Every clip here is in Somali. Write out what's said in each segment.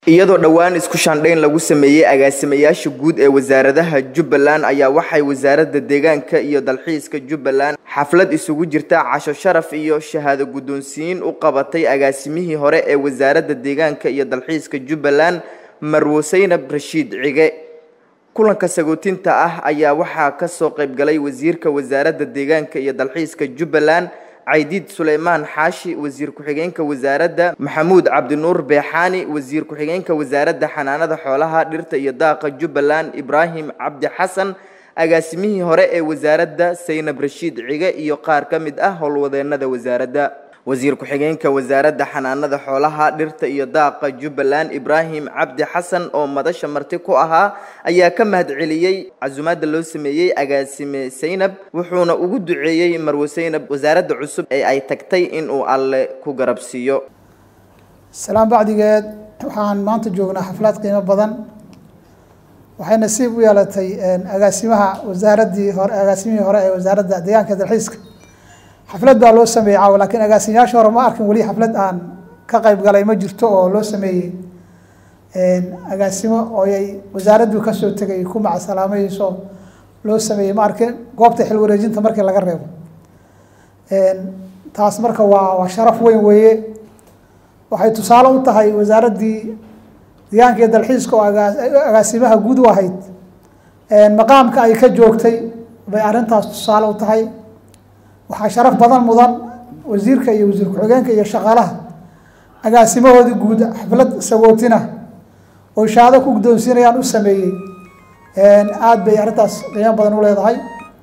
iyadoo dhowaan isku shaandhayn lagu sameeyey agaasimayaasha guud ee wasaaradaha jubbaland ayaa waxay wasaaradda deegaanka iyo dalxiiska jubbaland xaflad isugu jirta casho sharaf iyo shahaado guddoonsiin u qabatay agaasimihii hore ee wasaaradda deegaanka iyo dalxiiska jubbaland marwo saynab rashiid cige kulanka sagootinta ah ayaa waxaa ka soo qaybgalay wasiirka wasaaradda deegaanka iyo dalxiiska jubbaland caydiid suleymaan xaashi wasiir ku-xigeenka wasaaradda maxamuud cabdinuur beexaani wasiir ku-xigeenka wasaaradda xanaanada xoolaha dhirta iyo daaqa jubbaland ibraahim cabdi xasan agaasimihii hore ee wasaaradda saynab rashiid cige iyo qaar ka mid ah howlwadeennada wasaaradda wasiir ku-xigeenka wasaaradda xanaanada xoolaha dhirta iyo daaqa jubbaland ibraahim cabdi xasan oo madasha marti ku ahaa ayaa ka mahadceliyey casumaadda loo sameeyey agaasime saynab wuxuuna ugu duceeyey marwo saynab wasaaradda cusub ee ay tagtay inuu alle ku garabsiiyo salaan bacdigeed waxaan maanta joognaa xaflaad qiimo badan waxay nasiib u yeelatay agaasimaha wasaaraddii hore agaasimihii hore ee wasaaradda deegaanka dalxiiska xaflad baa loo sameeyey caawa laakiin agaasimayaasha hore ma arkin weli xaflad aan ka qayb galay ma jirto oo loo sameeyey agaasimo ooyay wasaaraddu kasoo tegay ku macasalaamayso loo sameeyey ma arkin goobta xil wareejinta markii laga reebo taas marka waa waa sharaf weyn weeye waxay tusaale u tahay wasaaraddii deegaanka iyo dalxiiska oo agaasimaha guud u ahayd maqaamka ay ka joogtay bay arrintaas tusaale u tahay waxaa sharaf badan mudan wasiirka iyo wasiir ku-xigeenka iyo shaqaalaha agaasimahoodii guud xaflad sagootina oo shahaado ku guddoonsiinayaan u sameeyey aada bay arrintaas qiimo badan u leedahay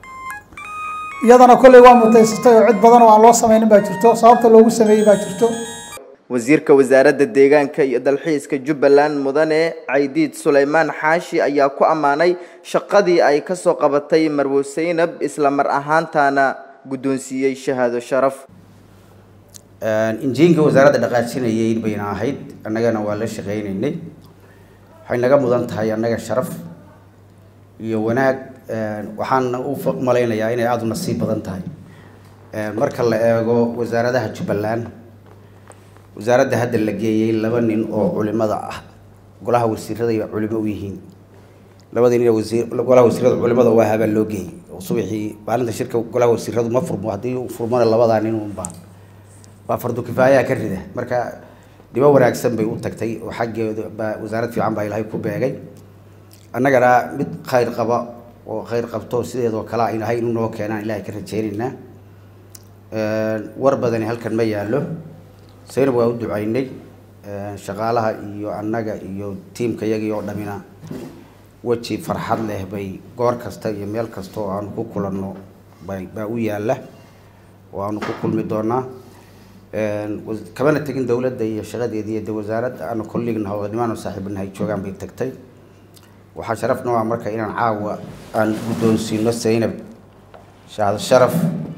iyadana kolley waa mutaysatay oo cid badan oo aan loo sameynin baa jirto sababta loogu sameeyey baa jirto wasiirka wasaaradda deegaanka iyo dalxiiska jubbaland mudane caydiid suleymaan xaashi ayaa ku ammaanay shaqadii ay kasoo qabatay marwo saynab isla mar ahaantaana guddoonsiiyey shahaado sharaf injiinka wasaaradda dhaqaajinayay bayna ahayd annagana waa la shaqaynaynay waxay naga mudan tahay annaga sharaf iyo wanaag waxaan u malaynayaa inay aada u nasiib badan tahay marka la eego wasaaradaha jubbaland wasaaradda hadda la geeyey laba nin oo culimada ah golaha wasiirada ay culimo u yihiin labadii nin wasiir golaha wasiirada culimada u ahaa baa loo geeyey subaxii maalinta shirka golaha wasiiradu ma furmo haddii uu furmona labadaa nin unbaa waa fardu kifaayaha ka rida marka dhibo wanaagsan bay u tagtay oo xaggeeda baa wasaarad fiican baa ilaahay ku beegay annagana mid khayr qaba oo khayr qabto sideedoo kale aynu ahay inuu noo keenaan ilaahay ka rajeynaynaa war badani halkan ma yaallo saynab waa u ducaynay shaqaalaha iyo annaga iyo tiimka yagii oo dhamina weji farxad leh bay goor kasta iyo meel kasta oo aanu ku kulanno bay baa u yaalla oo aanu ku kulmi doonaa kamana tegin dowladda iyo shaqadeedii iyo de wasaaradda aanu kolligna howlnimaanu saaxiibanahay joogaan bay tagtay waxaa sharaf noo ah marka inaan caawa aan guddoonsiino saynab shahad sharaf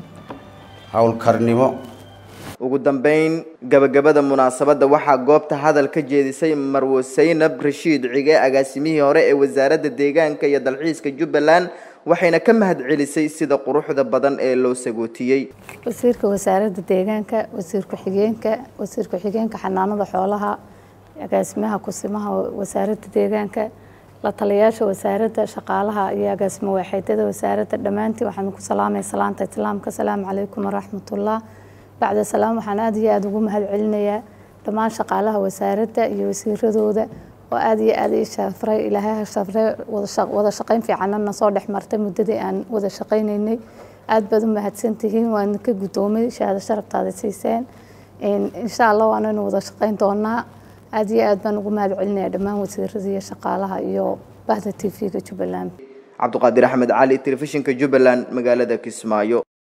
howlkarnimo ugu dambeyn gabagabada munaasabadda waxaa goobta hadal ka jeedisay marwo saynab rashiid cige agaasimihii hore ee wasaaradda deegaanka iyo dalxiiska jubbaland waxayna ka mahadcelisay sida quruxda badan ee loo sagootiyey wasiirka wasaaradda deegaanka wasiir ku-xigeenka wasiir ku-xigeenka xanaanada xoolaha agaasimaha kusimaha wasaaradda deegaanka la taliyaasha wasaaradda shaqaalaha iyo agaasimo waaxeedyada wasaaradda dhammaantiin waxaan ku salaamay salaanta islaamka asalaamu calaykum waraxmatullah bacda salaam waxaan aada iyo aada ugu mahad celinayaa dhammaan shaqaalaha wasaaradda iyo wasiiradooda oo aada iyo aada ii shafray ilaahay ha shafray wada shaqayn fiicanna na soo dhex martay muddadii aan wada shaqaynaynay aada baad u mahadsantihiin waan ka guddoomay shahaado sharaftaada siiseen insha allah waanaynu wada shaqayn doonaa aada iyo aad baan ugu mahad celinaya dhammaan wasiirada iyo shaqaalaha iyo bahda t v-ga jubbaland cabdiqaadir axmed cali telefishinka jubbaland magaalada kismaayo